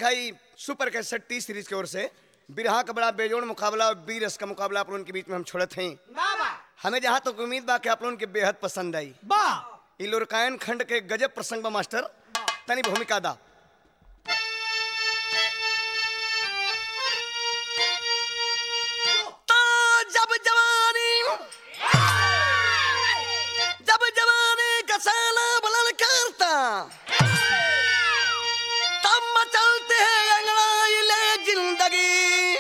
देखा ही super cassette T series की ओर से बिरहा का बड़ा बेजोड़ मुकाबला और बी रस का मुकाबला आप लोगों के बीच में हम छोड़त हैं हमें जहाँ तक उम्मीद बा कि आप लोगों के बेहद पसंद आई बा ई लोरकायन खंड के गजब प्रसंग बा मास्टर तनी भूमिका दा तो जब जवानी जब जवानी का साला बुलंद करता तब मचलते हैं अंगड़ाई ले जिंदगी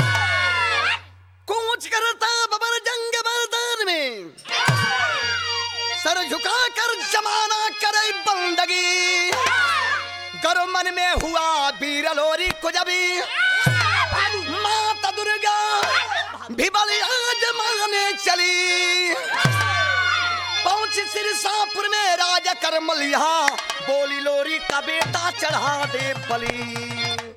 कूच करता बबर जंग मैदान में सर झुका कर जमाना करे बंदगी गरो मन में हुआ वीर लोरी कुजबी माता दुर्गा भी बलि आज माने चली पहुंची सिरसापुर में राजा कर मलिया बोली लोरी का बेटा चढ़ा दे बली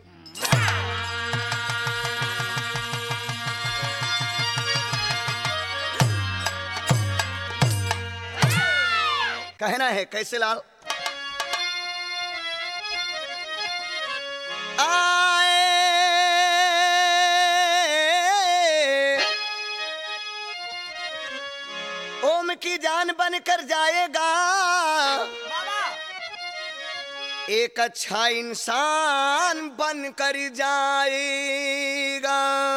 कहना है कैसे लाल आए ओम की जान बन कर जाएगा एक अच्छा इंसान बन कर जाएगा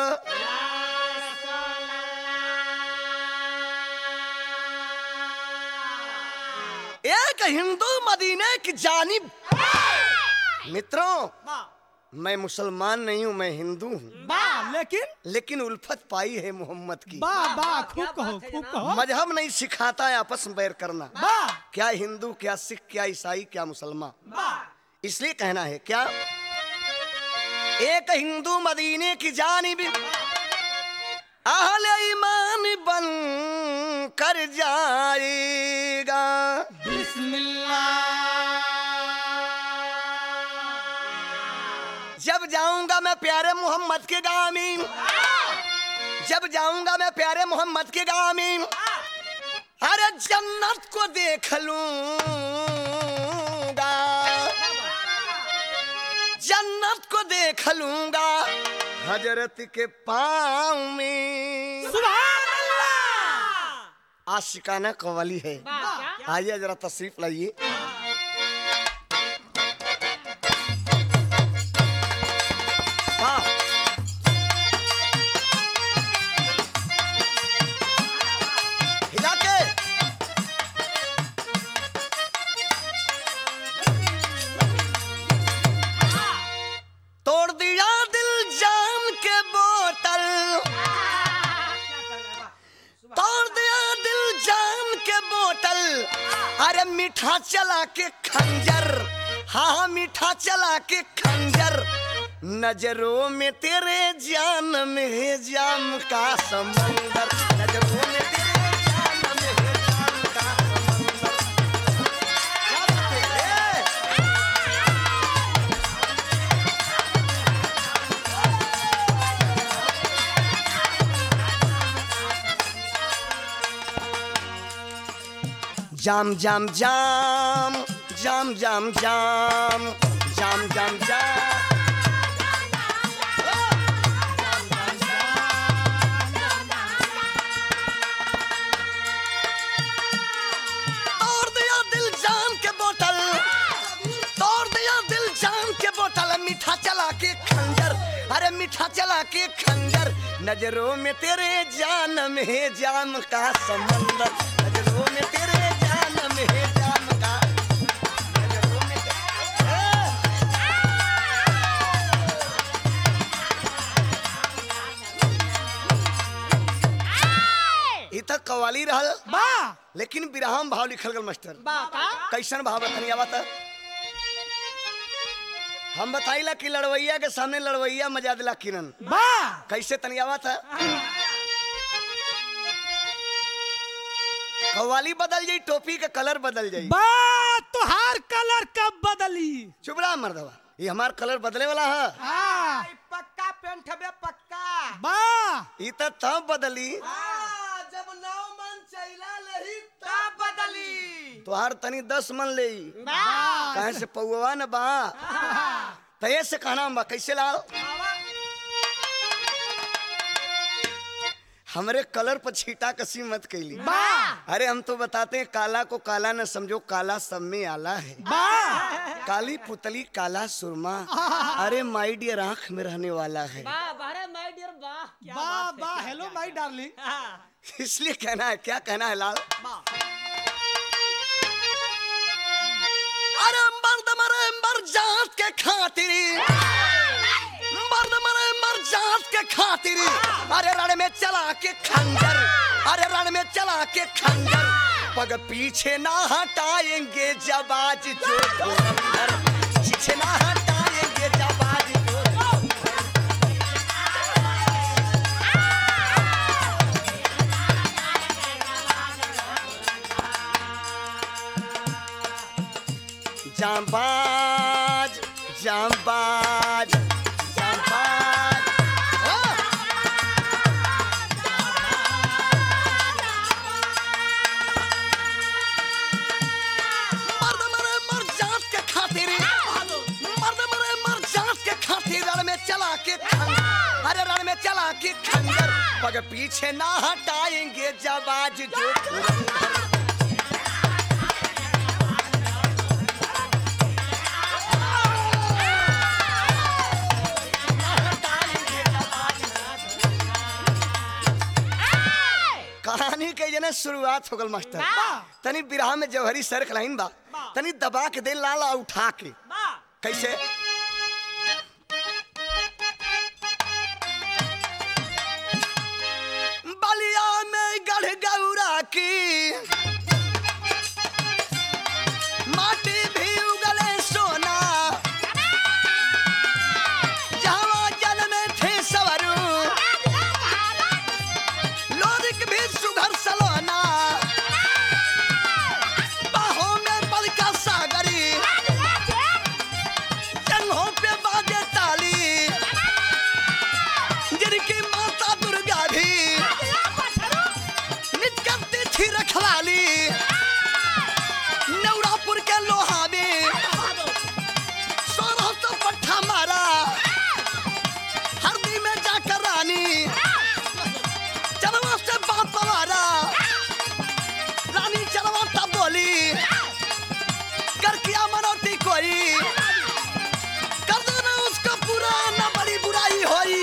एक हिंदू मदीने की जानिब मित्रों मैं मुसलमान नहीं हूँ मैं हिंदू हूँ बा लेकिन लेकिन उल्फत पाई है मोहम्मद की बा बा खूब कहो खूब कहो मजहब नहीं सिखाता है आपस में बैर करना बा क्या हिंदू क्या सिख क्या ईसाई क्या मुसलमान बा इसलिए कहना है क्या एक हिंदू मदीने की जानिब अहले ईमान बन कर जाएगा जब जाऊंगा मैं प्यारे मोहम्मद के गाँव में जब जाऊंगा मैं प्यारे मोहम्मद के गाँव में अरे जन्नत को देख लूंगा जन्नत को देख लूंगा हजरत के पाँव में सुभान अल्लाह आशिकाना कवाली है आइए जरा तशरीफ लाइए हाँ हिला के तोड़ दिया दिल जान के बोतल तोड़ दिया दिल जान के बोतल अरे मीठा चला के खंजर हाँ हाँ मीठा चला के खंजर नजरों में तेरे जान में है जाम का समंदर नजरों में तेरे जान में है जाम का समंदर क्या बात है? जाम जाम जाम जाम जाम जाम जाम जाम जाम तोड़ दिया दिल जान के बोतल तोड़ दिया दिल जान के बोतल मीठा चला के खंजर अरे मीठा चला के खंजर नजरों में तेरे जान में है जाम का समंदर नजरों में तेरे जान में है जाम का नजरों में तेरे- ई तक कवाली रहल बा लेकिन बिरहाम भाव लिखल गल मास्टर बा का कैसन भाव बतनी आवत हम बताइला कि लड़वैया के सामने लड़वैया मजा दिला किरण बा कैसे तनी आवत कव्वाली बदल जाई टोपी का कलर बदल जाई बा तुहार कलर कब बदली चुप रहा मर्दवा ये हमार कलर बदले वाला है हाँ पक्का पेंट हबे पक्का बा ई त तब बदली जब नौ मन चैला लही तब बदली तोहार तनी दस मन ले कहे से पौवा न बा तो ये से कहना बा कैसे लाल हमरे कलर पर छीटा कसी मत कैली बा अरे हम तो बताते हैं काला को काला न समझो काला सब में आला है बा काली पुतली काला सुरमा अरे माई डियर आंख में रहने वाला है वाह बारे माय डियर वाह बा बा हेलो माय डार्लिंग इसलिए कहना है क्या कहना है लाल अरे मर्द मरे मर जात के खातिर मर्द मरे मर जात के खातिर अरे रण में चला के खंजर अरे रण में चला के खंजर पग पीछे ना हटाएंगे जब आज जो धुरंधर पीछे ना हटाएंगे जब आज जो जांबाज जांबाज जांबाज हाँ। मर्द मरे मर जात के खातिर मर्द मरे मर जात के खातिर रण में चला के खंजर अरे रण में चला के खंजर पग पीछे ना हटाएंगे जब आज जो धुरंधर कहानी के जने शुरुआत हो गल मास्टर तनी बिरहा में जौहरी सर लाइन बा तनी दबा के दे लाला उठा के कैसे बलिया में गढ़ गौरा की माटी भी उगले सोना जहाँ जल में थे सवरू लोरिक भी सुघर सलोना बाहों में बलका सागरी जंघों पे बाजे ताली जिनकी माता दुर्गा भी नित करती थी रखवाली नवरापुर के लोहा में सोलह सौ पट्ठा मारा हरदी में जाकर रानी चलवा से बाप हमारा रानी चलवा तब बोली कर किया मनौती कोई कर दो ना उसको पूरा ना बड़ी बुराई होई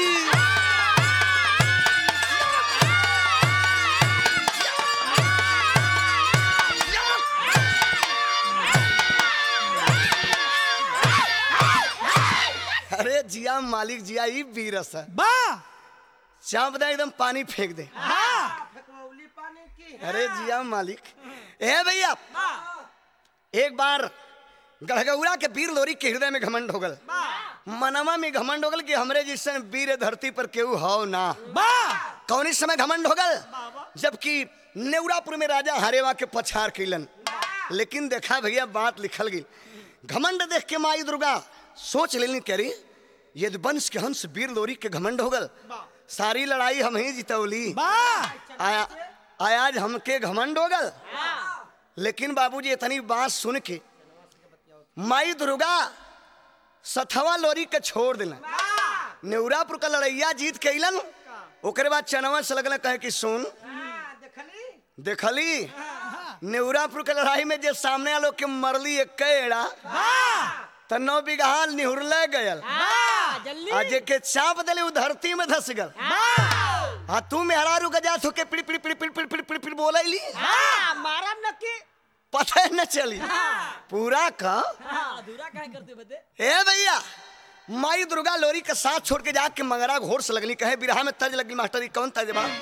अरे जिया मालिक जिया ई बीरस है बा चाप दे एकदम पानी फेंक दे हाँ फेंकमौली पानी की अरे जिया मालिक ए भैया एक बार गढ़गौरा के वीर लोरी के हृदय में घमंड हो गल मनवा में घमंड हो गल कि हमरे जिसन वीर धरती पर केहू हो ना बा कौन इस समय घमंड हो गल जबकि नेवरापुर में राजा हरेवा के पछार कैलन लेकिन देखा भैया बात लिखल गई घमंड देख के माई दुर्गा सोच लेनी करी यदि वंश के हंस वीर लोरी के घमंड हो गल सारी लड़ाई हम ही जितौली बा आया आया आज हमके घमंड हो गल लेकिन बाबूजी इतनी बात सुन के माई दुर्गा सथवा लोरी के छोड़ दिला नेवरापुर का लड़ैया जीत के अइलन ओकरे बाद चनवा से लगल कहे कि सुन देखली देखली नेवरापुर के लड़ाई में जे सामने वालों के मरली एक एड़ा त नौ बीघा निहुरले गयल जल्दी आ जे के चाप दिली उ धरती में धस गल हाँ तू मेहरारू के जात होके पिड़ पिड़ पिड़ पिड़ पिड़ पिड़ पिड़ पिड़ बोलैली हाँ मारा नक्की पता न चली पूरा का हाँ अधूरा काहे करते बते ए भैया माई दुर्गा लोरी के साथ छोड़ के जाके मंगरा घोर से लगली कहे बिरहा में तर्ज लगली मास्टर जी कौन तर्ज बा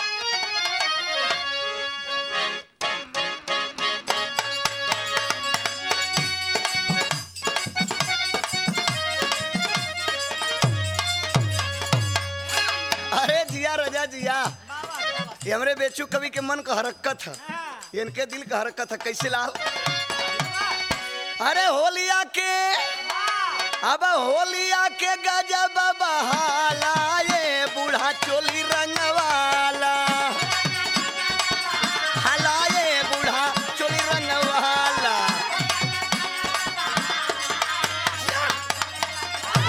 अरे जिया रजा जिया ये हमरे बेचू कवि के मन का हरकत है ये इनके दिल का हरकत है कैसे लाल अरे होलिया के अब होलिया के गजब बहाला ये बूढ़ा चोली रंगवाला हाला ये बूढ़ा चोली रंगवाला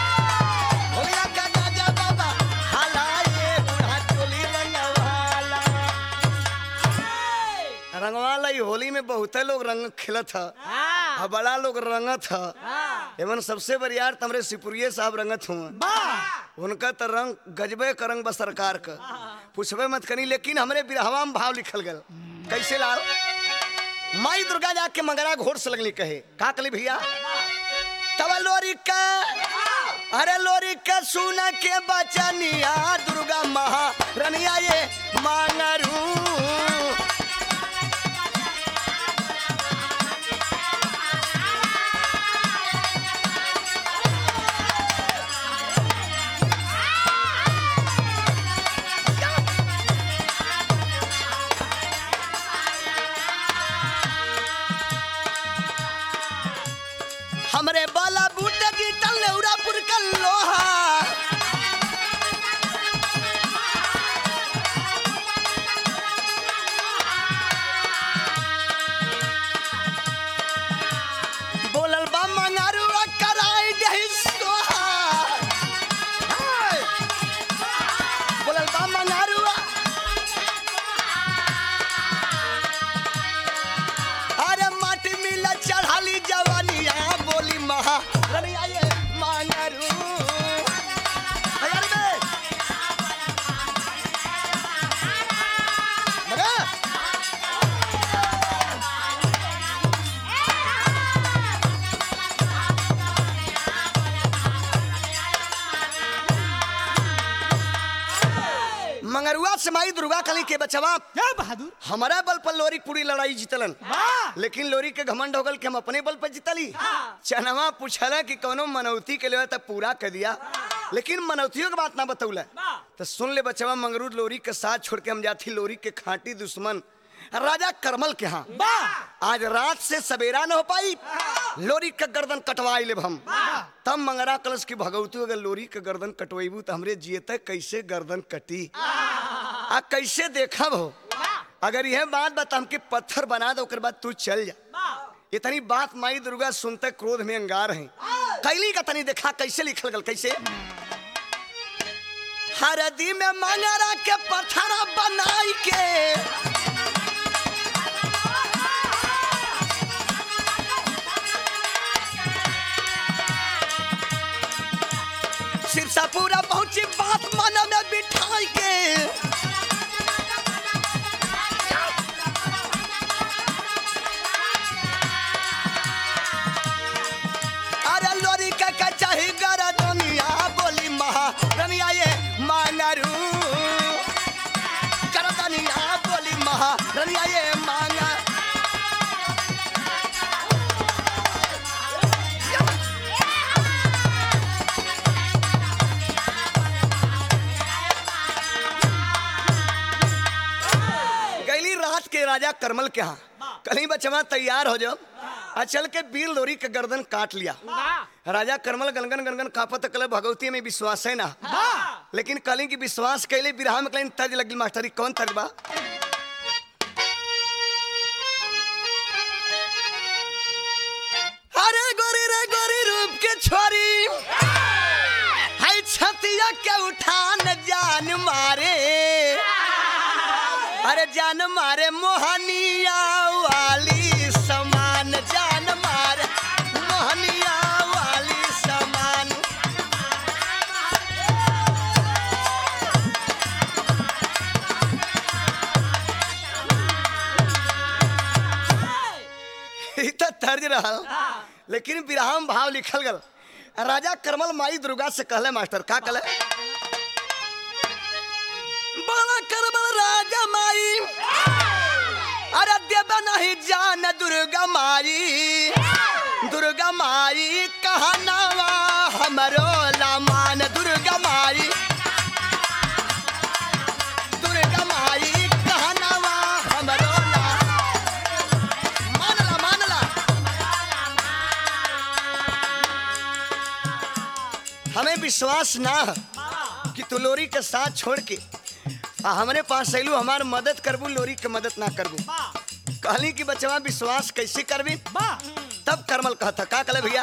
बहुते लोग रंग खेलत ह हाँ आ बड़ा लोग रंगत ह हाँ एवं सबसे बरियार तमरे सिपुरिये साहब रंगत हुआ वाह उनका तो रंग गजबे का रंग बा सरकार का पूछबे मत करी लेकिन हमरे बिरहवा में भाव लिखल गल कैसे लाल माई दुर्गा जाके मंगरा घोड़ से लगली कहे का कली भैया तब लोरी का अरे लोरी का सुना के बचनिया दुर्गा महा रनिया ये मांगरू हमरे बाला बूटा की तलौरापुर का लोहा बोलल बा मंगारुआ कराई दही सोहा हाय। बोलल बा मंगारुआ अरे माटी मिला चढ़ाली जवानिया बोली महा रनिया ये मांगरू अरे बे मगा मंगरुआ से माई दुर्गा कली के बचवा क्या बहादुर हमारा बल पर लोरी पूरी लड़ाई जीतलन वाह लेकिन लोरी के घमंड हो गल कि हम अपने बल पर जीतली चनवा पूछला कि कोनो मनौती के लिए तब पूरा कर दिया लेकिन मनौतियों की बात ना बतौला तो सुन ले बचवा मंगरू लोरी के साथ छोड़ के हम जाती लोरी के खांटी दुश्मन राजा करमल के यहाँ वाह आज रात से सवेरा न हो पाई लोरी का गर्दन कटवाई लेब हम तब मंगरा कलश की भगवती अगर लोरी के गर्दन कटवेबू तो हमरे जियते कैसे गर्दन कटी आ कैसे देखब हो अगर यह बात बता हमके पत्थर बना दो ओकर बाद तू चल जा इतनी बात माई दुर्गा सुनते क्रोध में अंगार हैं कैली का तनी देखा कैसे लिखल गल कैसे हरदी में मंगरा के पत्थर बनाई के सिरसा पूरा पहुंची बात मन में बिठाई के अरे लोरी का का चाही गरा दुनिया बोली महा रनिया ये मांगरू कर दुनिया बोली महा रनिया ये मांगा गैली रात के राजा करमल के यहाँ कहीं बचवा तैयार हो जाओ आ चल के बीर लोरी के गर्दन काट लिया राजा करमल गनगन गनगन कापत कल भगवती में विश्वास है ना लेकिन कली की विश्वास कैले बिरहा में कहीं तर्ज लगी मास्टरी कौन तर्ज बा अरे गोरी रे गोरी रूप के छोरी हाय छतिया के उठान जान मारे अरे जान मारे मोहनिया वाली समान जान मारे मोहनिया वाली समान ई तो तर्ज रहल लेकिन विराम भाव लिखल गल राजा करमल माई दुर्गा से कहले मास्टर का कहले बोला करमल राजा माई अरे देव नहीं जान दुर्गा माई दुर्गा माई कहनावा हमरो लामान दुर्गा माई दुर्गा माई कहनावा हमरो ला मानला मानला हमें विश्वास ना है कि तू लोरी के साथ छोड़ के आ हमरे पास अइलू हमार मदद करबू लोरी के मदद ना करबू कहली कि बचवा विश्वास कैसे करबी वाह तब करमल कहता का कले भैया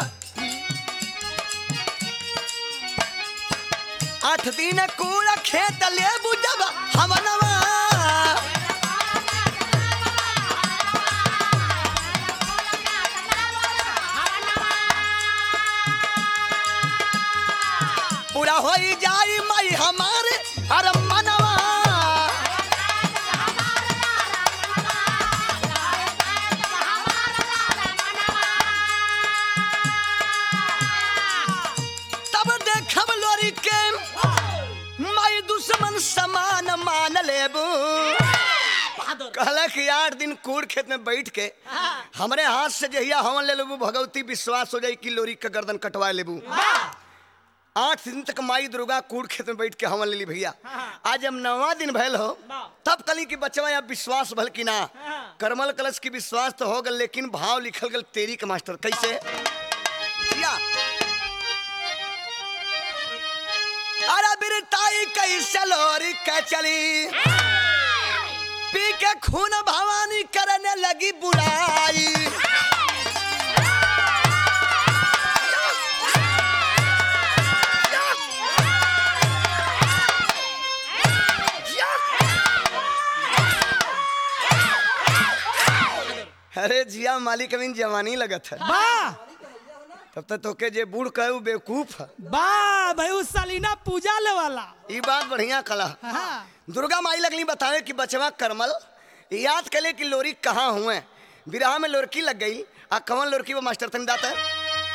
आठ दिन कूड़ा खेत ले बुझब हमनवा दुश्मन समान मान लेबू बहादुर कहला कि आठ दिन कूड़ खेत में बैठ के हमरे हाथ से जहिया हवन ले लेबू भगवती विश्वास हो जाई कि लोरी का गर्दन कटवा लेबू आठ दिन तक माई दुर्गा कूड़ खेत में बैठ के हवन ले ली भैया आज जब नवा दिन भैल हो तब कली की बचवा या विश्वास भल की ना करमल कलश की विश्वास तो हो गल लेकिन भाव लिखल गल तेरी के मास्टर कैसे जिया अरे बिरताई कैसे लोरी के चली पी के खून भवानी करने लगी बुराई अरे जिया मालिक अमीन जवानी लगत है वाह तब तक तोके जे बूढ़ कहे बेवकूफ है वाह भाई उस सालीना पूजा ले वाला ई बात बढ़िया कला हाँ दुर्गा माई लगली बतावे कि बचवा करमल याद कले कि लोरी कहाँ हुए बिरहा में लोरकी लग गई आ कवन लोरकी वो मास्टर तन दाता है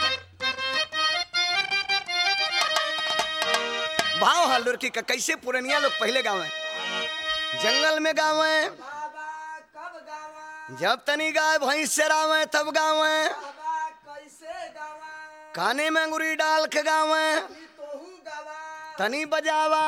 भाव है लोरकी का कैसे पुरनिया लोग पहले गावे जंगल में गावे बाबा कब गावा जब तनी गाय भैंस चरावे तब गावे बाबा कैसे गावा काने में अंगुरी डाल के गावे ई तोहू गावा तनी बजावा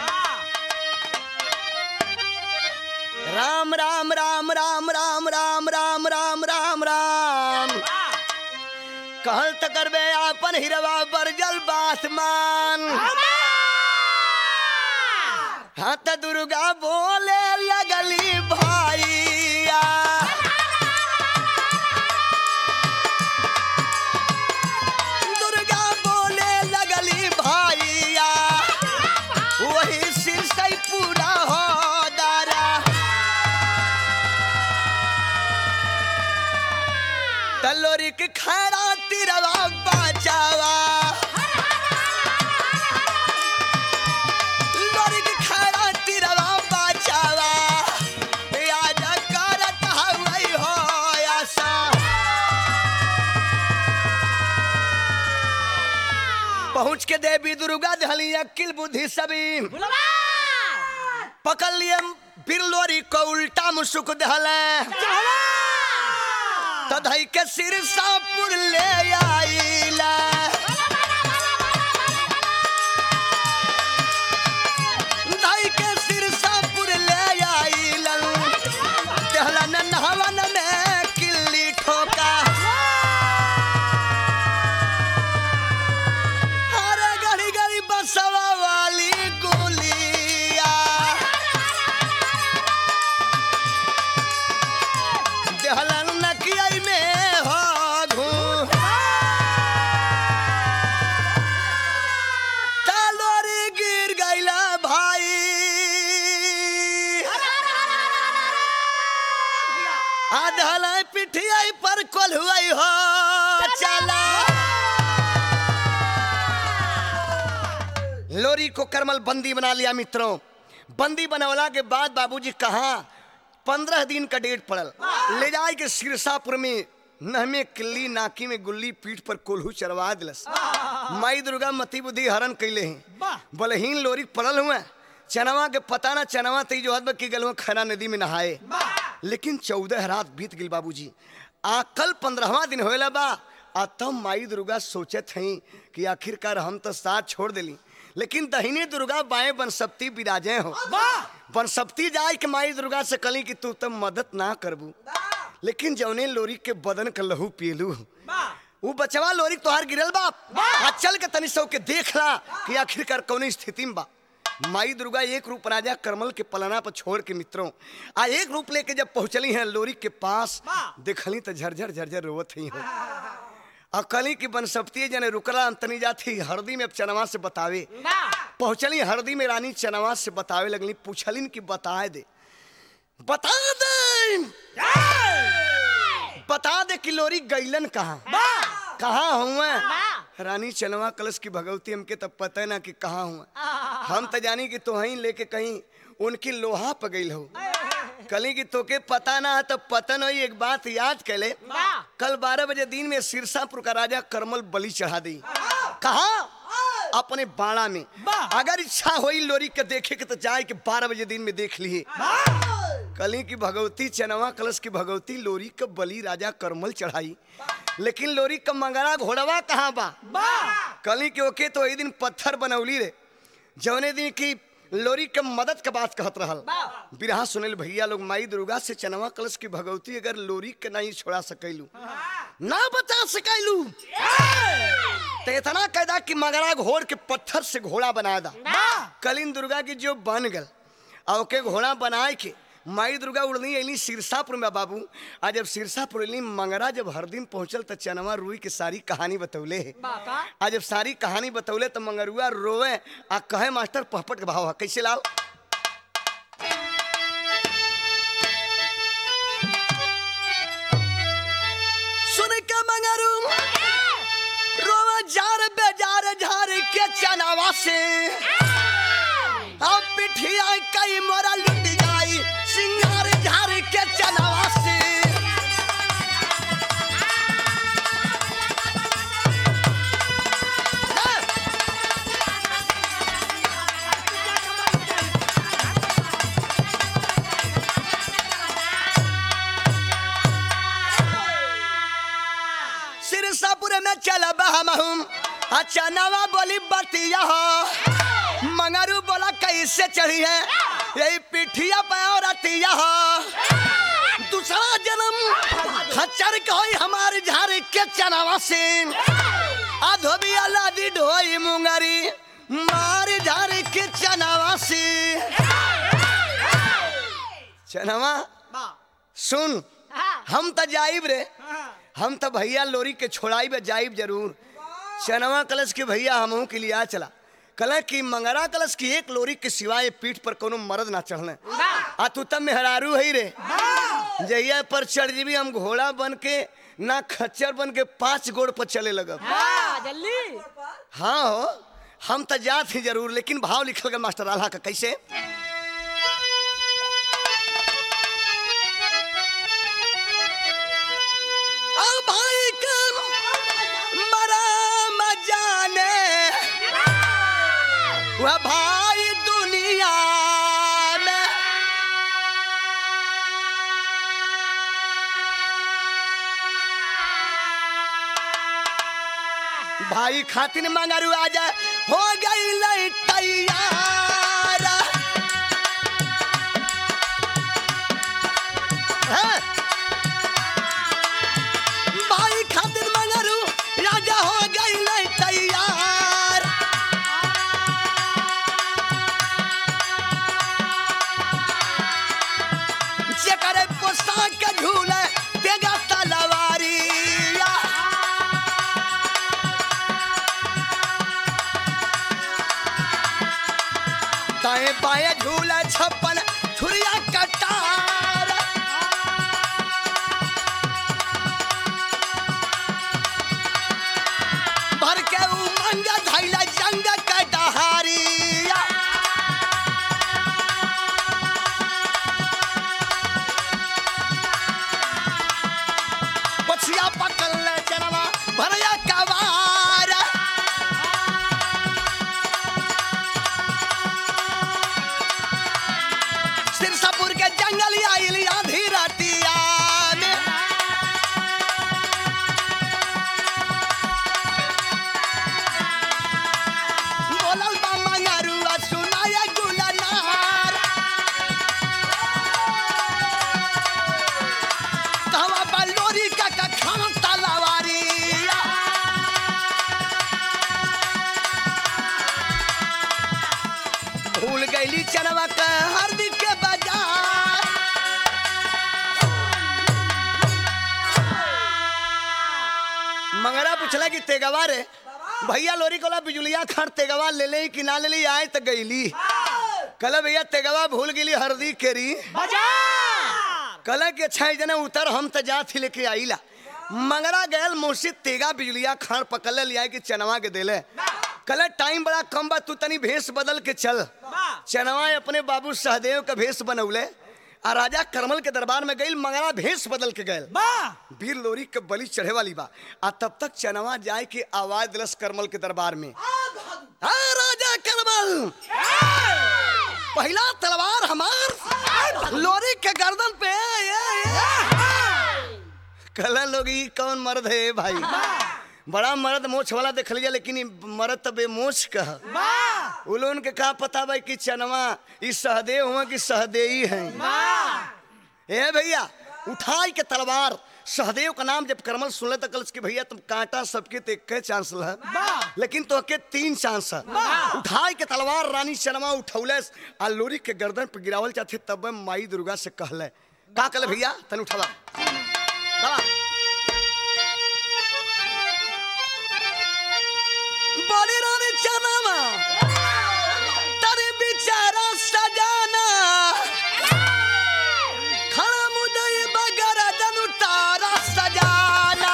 राम राम राम राम राम राम राम राम राम राम कहल त करबे आपन हिरवा बरजल बासमान हाँ त दुर्गा बोले लगली भाईया दुर्गा बोले लगली भाईया वही सिर से पूरा हो दारा तलोरी के खैरा तिरवा बचावा लोरी के खैरा तिरवा बचावा याद करत हवई हो आशा पहुँच के देवी दुर्गा दहली अकिल बुद्धि सभी पकड़ लिए बिरलोरी को उल्टा मुसुक दहले तधई के सिर सापुर ले आईला धई के सिर सापुर ले आईला दहला न नहवन में किल्ली ठोका अरे गड़ी गड़ी बसवा वाली गोलिया देहलन नकियाई में हो घू तालोरी गिर गईला भाई आधला पिठियाई पर कोल्हुआई हो चला लोरी को करमल बंदी बना लिया मित्रों बंदी बनवला के बाद बाबूजी कहा पंद्रह दिन का डेट पड़ल ले जाए के सिरसापुर में नहमे किल्ली नाकी में गुल्ली पीठ पर कोल्हू चरवा दिलस माई दुर्गा मती बुद्धि हरण कैले हैं बलहीन लोरी पड़ल हुए चनवा के पता ना चनवा तई जो हद की गलवा खरा नदी में नहाए लेकिन चौदह रात बीत गई बाबूजी आ कल पंद्रहवा दिन होएला बा आ तब माई दुर्गा सोचत हई कि आखिरकार हम तो साथ छोड़ देली लेकिन दहिनी दुर्गा बाएं बनसप्ती विराजे हो बनसप्ती जाए के माई दुर्गा से कली कि तू तब मदद ना करबू लेकिन जौने लोरी के बदन का लहू पियलू वो बचवा लोरी तोहार गिरल बाप आ चल के तनी सौ के देख ला कि आखिरकार कौन स्थिति में बा माई दुर्गा एक रूप राजा करमल के पलना पर छोड़ के मित्रों आ एक रूप लेके जब पहुंचली हैं लोरी के पास देखली तो झरझर झरझर रोवत ही हो आ कली की बनसप्ती जने रुकला अंतनी जाती हरदी में चनवा से बतावे पहुंचली हरदी में रानी चनवा से बतावे लगली पूछलिन कि बताए दे बता दे बता दे कि लोरी गैलन कहाँ कहाँ हुआ रानी चनवा कलश की भगवती हमके तब पता ना कि कहाँ हुआ हम तो जानी कि तो वहीं लेके कहीं उनकी लोहा पर गई हो कली की तोके पता ना है तो पतन हो एक बात याद कर ले कल बारह बजे दिन में सिरसापुर का राजा करमल बलि चढ़ा दी कहा अपने बाड़ा में वाह। अगर इच्छा होई लोरी के देखे के तो जाए के बारह बजे दिन में देख लिए कली की भगवती चनवा कलश की भगवती लोरी के बलि राजा करमल चढ़ाई लेकिन लोरी का मंगरा घोड़वा कहाँ बा कली के ओके तो वही दिन पत्थर बनौली रे जौने दिन की लोरी के मदद के बात कहत रहल बिरहा सुनल भैया लोग माई दुर्गा से चनवा कलश की भगवती अगर लोरी के नहीं छोड़ा सकैलू ना बचा सकैलू तो इतना कैदा कि मगरा घोड़ के पत्थर से घोड़ा बना दा कलिन दुर्गा की जो बन गल और ओके घोड़ा बनाए के माई दुर्गा उड़नी अली सिरसापुर में बाबू आज जब सिरसापुर अली मंगरा जब हर दिन पहुंचल तो चनवा रुई के सारी कहानी बतौले है आज जब सारी कहानी बतौले तो मंगरुआ रोवे आ कहे मास्टर पहपट के भाव है कैसे लाल सुन के मंगरू रोवे जार बेजार झार के चनावा से अब पिठिया कई मोरा लुट जाई सिंगार झार के चनावा से सिरसापुर में चलब हम हम अच्छा नवा बोली बतिया हो मंगरू बोला कैसे चढ़ी है यही पिठिया पे और अतिया हो दूसरा जन्म खच्चर कोई हमारे झारे के चनावा से अधोबी अलादी ढोई मुंगरी मार झारे के चनावा से चनावा सुन हम तो जाइब रे हम तो भैया लोरी के छोड़ाई में जाइब जरूर चनवा कलश के भैया हमहू के लिए आ चला कल की मंगरा कलश की एक लोरी के सिवाय पीठ पर कोनो मर्द ना चढ़ने आ तू तब मेहरारू है रे जहिया पर चढ़ जीबी हम घोड़ा बन के ना खच्चर बन के पांच गोड़ पर चले लगब जल्दी हाँ हो हम तो जात ही जरूर लेकिन भाव लिखल गया मास्टर आल्हा का कैसे अब भाई के मरा मजाने वह भाई दुनिया में भाई खातिन मंगरू आ जाए हो गई लई तैयार हैं? भाई खातिन मंगरू राजा हो गई लई तैयार जेकर पोशाक के झूले देगा तलवारिया दाएं बाएं झूला छप्पन छुरिया कटार भर के उमंग धैला जंग के डहारिया पछिया पकड़ ले चनवा भरया कवार सिरसापुर के जंगल आइल आधी रातिया में बोलल बा मंगरुआ सुनाया गुलनार कहवा बा लोरी का का खान तलवारिया भूल गईली चनवा के हरदी के बाजार मंगरा पूछला कि तेगवा रे भैया लोरी कोला बिजुलिया खर तेगवा ले ले कि ना ले ले आए तो गईली कल भैया तेगवा भूल गेली हरदी केरी कल के अच्छा जने उतर हम तो जा थी लेके आईला मंगरा गयल मुर्शिद तेगा बिजुलिया खान पकड़ लिया कि चनवा के देले कल टाइम बड़ा कम बा तू तनी भेष बदल के चल चनवा अपने बाबू सहदेव का भेष बनौले आ राजा करमल के दरबार में गई मंगला भेष बदल के गए बा वीर लोरी के बलि चढ़े वाली बा आ तब तक चनवा जाए के आवाज दिलस करमल के दरबार में हाँ राजा करमल पहला तलवार हमार लोरी के गर्दन पे ये, ये। कहला लोग ई कौन मर्द है भाई बड़ा मर्द मोछ वाला देख लिया लेकिन ई मर्द तो बेमोछ कह बा उलोन के का पता भाई कि चनवा ई सहदेव हुआ कि सहदेई है ए भैया उठाई के तलवार सहदेव का नाम जब करमल सुनले तो कल कि भैया तुम कांटा सबके ते के चांस है लेकिन तो के तीन चांस है उठाई के तलवार रानी चनमा उठौले आ लोरी के गर्दन पर गिरावल चाहते तब माई दुर्गा से कहले का कहले भैया तन उठावा दवा बोली रानी चनमा तारे बेचारा सजाना खड़ा मुदई बगरा दनु तारा सजाना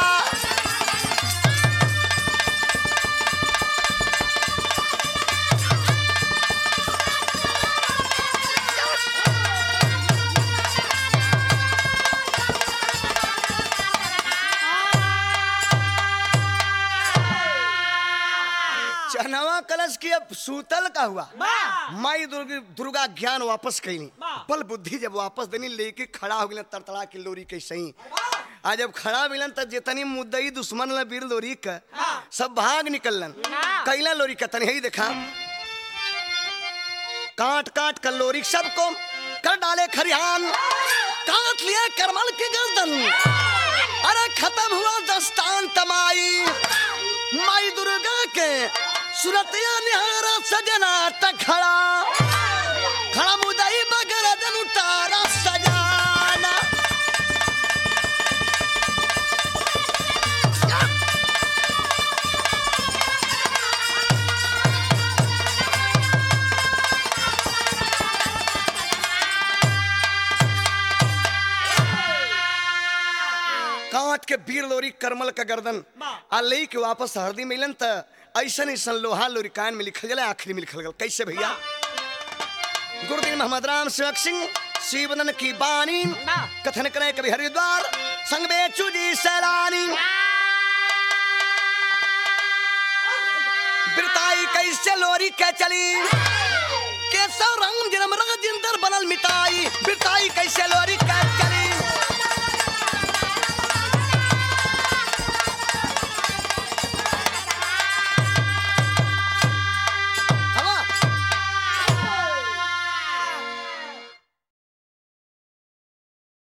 चनवा कलश की अब सूतल का हुआ माई दुर्गा दुर्गा ज्ञान वापस कैली बल बुद्धि जब वापस देनी लेके खड़ा हो गई तरतड़ा के लोरी के सही आज जब खड़ा मिलन तब जितनी मुद्दई दुश्मन ल वीर लोरी का सब भाग निकलन कैला लोरी का तनी ही देखा काट काट कर लोरी सबको कर डाले खरिहान काट लिए करमल के गर्दन अरे खत्म हुआ दस्तान तमाई माई दुर्गा के सुरतिया निहारा सजना तक खड़ा खड़ा मुदई बगर जन उतारा सजाना काट के वीर लोरी करमल का गर्दन आ लई के वापस हरदी मिलन त ऐसन ऐसन लोहा लोरी कान में लिखल गया आखिरी में लिखल गया कैसे भैया गुरुदेव मोहम्मद राम सेवक सिंह शिवनन की बानी कथन करे कभी हरिद्वार संग बेचू जी सैलानी बिरताई कैसे लोरी के चली केसव रंग जन्म रंग जिंदर बनल मिटाई बिरताई कैसे लोरी